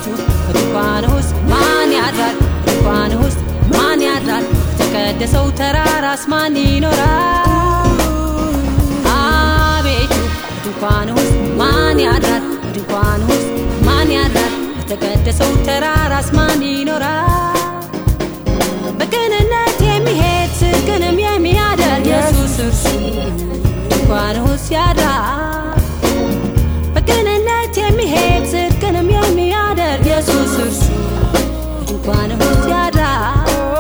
አቤቱ በድንኳን ውስጥ ማን ያድራል? በድንኳን ውስጥ ማን ያድራል? በተቀደሰው ተራራስ ማን ይኖራል? አቤቱ በድንኳን ውስጥ ማን ያድራል? በድንኳን ውስጥ ማን ያድራል? በተቀደሰው ተራራስ ማን ይኖራል? በቅንነት የሚሄድ ጽድቅንም የሚያደርግ ኢየሱስ እርሱ ድንኳን ውስጥ ያድራል። በቅንነት የሚሄድ ጽድቅንም የሚያደርግ ኢየሱስ እርሱ ድንኳን ውስጥ ያድራል።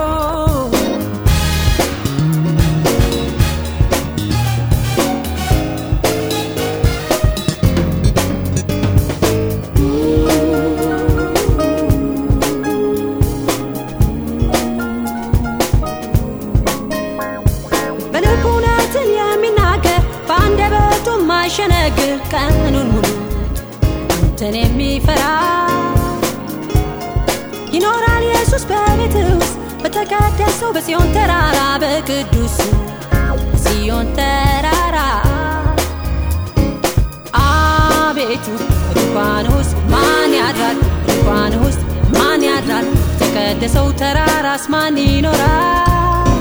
በልቡ እውነትን የሚናገር በአንደበቱ የማይሸነግር ቀኑን ሙሉ አንተን የሚፈራ ይኖራል ኢየሱስ በቤት ውስጥ በተቀደሰው በጽዮን ተራራ በቅዱሱ በጽዮን ተራራ አቤቱ በድንኳን ውስጥ ማን ያድራል? በድንኳን ውስጥ ማን ያድራል? በተቀደሰው ተራራስ ማን ይኖራል?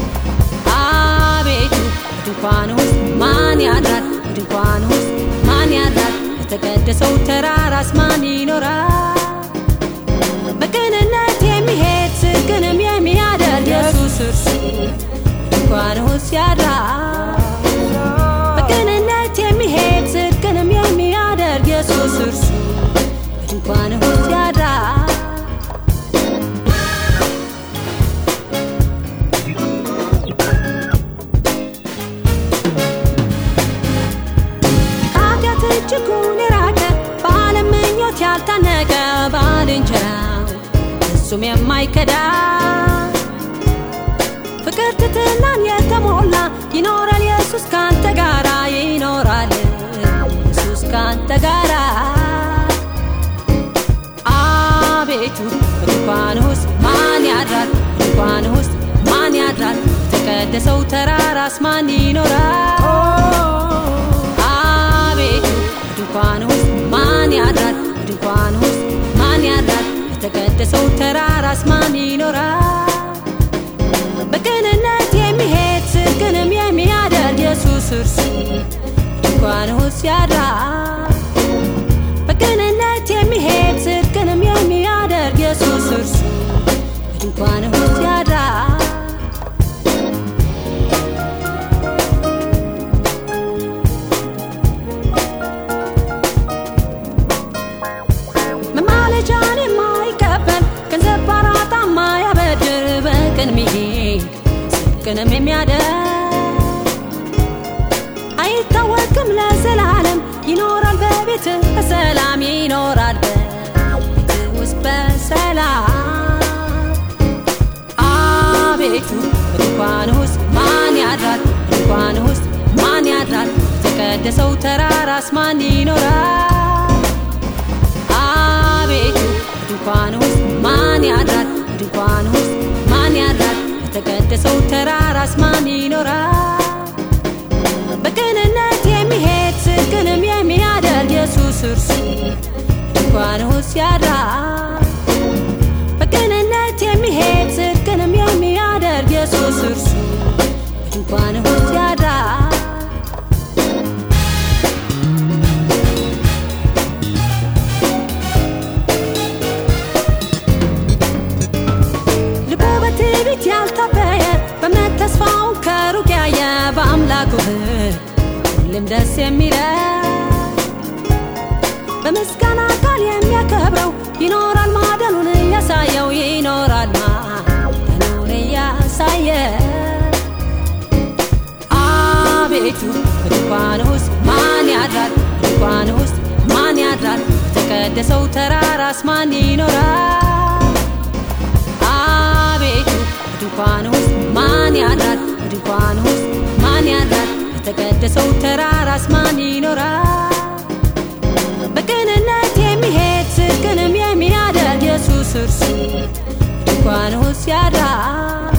አቤቱ በድንኳን ውስጥ ማን ያድራል? በድንኳን ውስጥ ማን ያድራል? በተቀደሰው ተራራስ ማን ይኖራል? በቅንነት የሚሄድ ጽድቅንም የሚያደርግ ኢየሱስ እርሱ ድንኳን ውስጥ ያድራል። በቅንነት የሚሄድ ጽድቅንም የሚያደርግ ኢየሱስ እርሱ ድንኳን ውስጥ ያድራል። ከኃጢአት እጅጉን የራቀ በዓለም ምኞት ያልታነቀ ባልንጀራው እሱም የማይከዳ ፍቅር ትትናን የተሞላ ይኖራል ኢየሱስ ካንተ ጋራ ይኖራል ኢየሱስ ካንተ ጋራ አቤቱ በድንኳን ውስጥ ማን ያድራል? በድንኳን ውስጥ ማን ያድራል? በተቀደሰው ተራራስ ማን ይኖራል? አቤቱ በድንኳን ውስጥ ማን ያድራል? በድንኳን ውስጥ ማን ያድራል? በተቀደሰው ተራራስ ማን ይኖራል? በቅንነት የሚሄድ ጽድቅንም የሚያደርግ ኢየሱስ እርሱ ድንኳን ውስጥ ያድራል። በቅንነት የሚሄድ ጽድቅንም የሚያደርግ ኢየሱስ እርሱ ድንኳን ውስጥ ያድራል። መማለጃን የማይቀበል ገንዘብ ባራጣ የማያበድር በቅን ሚሄድ ጽድቅንም የሚያደርግ አይታወቅም ለዘላለም ይኖራል በቤት በሰላም ይኖራል በቤት ውስጥ በሰላም አቤቱ በድንኳን ውስጥ ማን ያድራል? በድንኳን ውስጥ ማን ያድራል? በተቀደሰው ተራራስ ማን ይኖራል? አቤቱ በድንኳን ውስጥ ማን ያድራል? በድንኳን ውስጥ ማን ያድራል? በተቀደሰው ተራራስ ማን ይኖራል? በቅንነት የሚሄድ ጽድቅንም የሚያደርግ ኢየሱስ እርሱ ድንኳን ውስጥ ያድራል። በቅንነት የሚሄድ ጽድቅንም የሚያደርግ ኢየሱስ እርሱ ድንኳን ውስጥ ያድራል። ልቡ በትዕቢት ያልታበየ በእምነት ተስፋውን ከሩቅ ያየ በአምላኩ ሕግ ሁሌም ደስ የሚለው በምስጋና ቃል የሚያከብረው ይኖራል ማደኑን እያሳየው ይኖራል ማደኑን እያሳየ አቤቱ በድንኳን ውስጥ ማን ያድራል? በድንኳን ውስጥ ማን ያድራል? በተቀደሰው ተራራስ ማን ይኖራል? አቤቱ በድንኳን ውስጥ ማን ያድራል? በድንኳን ውስጥ ማን ያድራል? በተቀደሰው ተራራስ ማን ይኖራል? በቅንነት የሚሄድ ጽድቅንም የሚያደርግ ኢየሱስ እርሱ ድንኳን ውስጥ ያድራል።